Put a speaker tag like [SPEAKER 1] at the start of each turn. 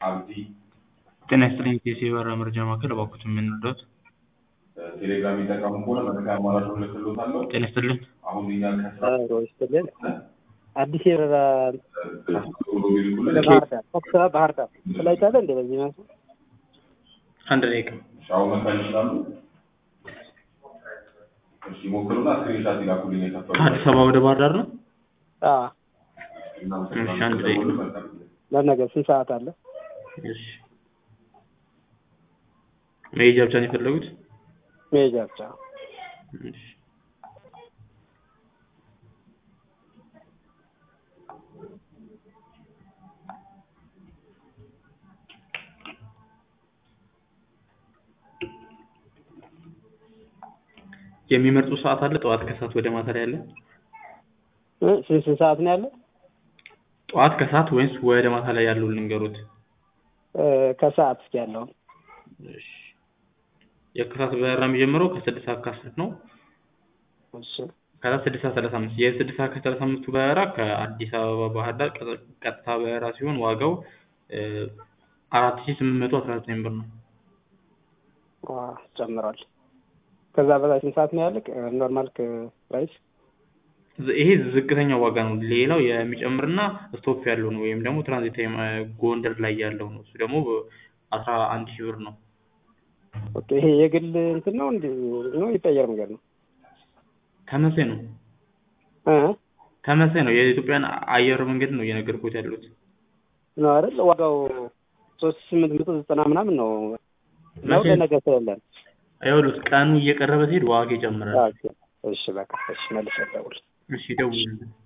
[SPEAKER 1] አብዲ
[SPEAKER 2] ጤና ይስጥልኝ ኬሲ የበራ መረጃ ማዕከል እባክዎትን ምን ልርዳዎት?
[SPEAKER 1] ቴሌግራም የሚጠቀሙ ከሆነ መረጃ አማራጭ እልክልዎታለሁ።
[SPEAKER 2] ጤና ይስጥልኝ
[SPEAKER 1] አሁን እኛ ከስራ
[SPEAKER 3] ይስጥልን። አዲስ የበራ
[SPEAKER 1] ብሎ ቢልኩልን
[SPEAKER 3] ባህር ዳር ከስራ ባህር ዳር ፍላይት አለ እንደ በዚህ መልኩ
[SPEAKER 2] አንድ ደቂቃ
[SPEAKER 1] ሻው መካል ይችላሉ። እሺ ሞክሩና ስክሪንሻት ይላኩልኝ የከፈሉ
[SPEAKER 2] ከአዲስ አበባ ወደ ባህር ዳር ነው?
[SPEAKER 3] አዎ
[SPEAKER 2] እሺ፣ አንድ ደቂቃ።
[SPEAKER 3] ለነገ ስንት ሰዓት አለ?
[SPEAKER 2] እሺ መሄጃ ብቻ ነው የፈለጉት?
[SPEAKER 3] መሄጃ ብቻ
[SPEAKER 2] እሺ የሚመርጡ ሰዓት አለ? ጠዋት ከሰዓት ወደ ማታ ላይ አለ?
[SPEAKER 3] እ ስንት ስንት ሰዓት ነው ያለ?
[SPEAKER 2] ጠዋት ከሰዓት ወይስ ወደ ማታ ላይ ያለው ልንገሩት?
[SPEAKER 3] እ ከሰዓት እስኪ ያለው
[SPEAKER 2] እሺ የከሰዓት በረራ የሚጀምረው ከስድስት ሰዓት ከአስር ነው።
[SPEAKER 3] እሺ
[SPEAKER 2] ከዛ ስድስት ሰዓት ሰላሳ አምስት የስድስት ሰዓት ከሰላሳ አምስቱ በረራ ከአዲስ አበባ ባህር ዳር ቀ- ቀጥታ በረራ ሲሆን ዋጋው አራት ሺ ስምንት መቶ አስራ ዘጠኝ ብር ነው።
[SPEAKER 3] ዋ ጨምሯል። ከዛ በላይ ስንት ሰዓት ነው ያለ? ኖርማል ፕራይስ
[SPEAKER 2] ዝ- ይሄ ዝቅተኛው ዋጋ ነው። ሌላው የሚጨምርና ስቶፕ ያለው ነው ወይም ደግሞ ትራንዚት ታይም እ፣ ጎንደር ላይ ያለው ነው። እሱ ደግሞ አስራ አንድ ሺህ ብር ነው።
[SPEAKER 3] ኦኬ። ይሄ የግል እንትን ነው እንዴ ነው የጠየር መንገድ ነው
[SPEAKER 2] ተመሳይ ነው
[SPEAKER 3] እ
[SPEAKER 2] ተመሳይ ነው። የኢትዮጵያን አየር መንገድ ነው እየነገርኩት ያሉት።
[SPEAKER 3] ነው አይደል? ዋጋው ሶስት ሺህ ስምንት መቶ ዘጠና ምናምን ነው ነው
[SPEAKER 2] መቼ?
[SPEAKER 3] ለነገ ስለለን
[SPEAKER 2] ይኸውልህ ቀኑ እየቀረበ ሲሄድ ዋጋ ይጨምራል።
[SPEAKER 3] እሺ በቃ እሺ መልስ ደውል
[SPEAKER 2] እሺ ደውልልኝ።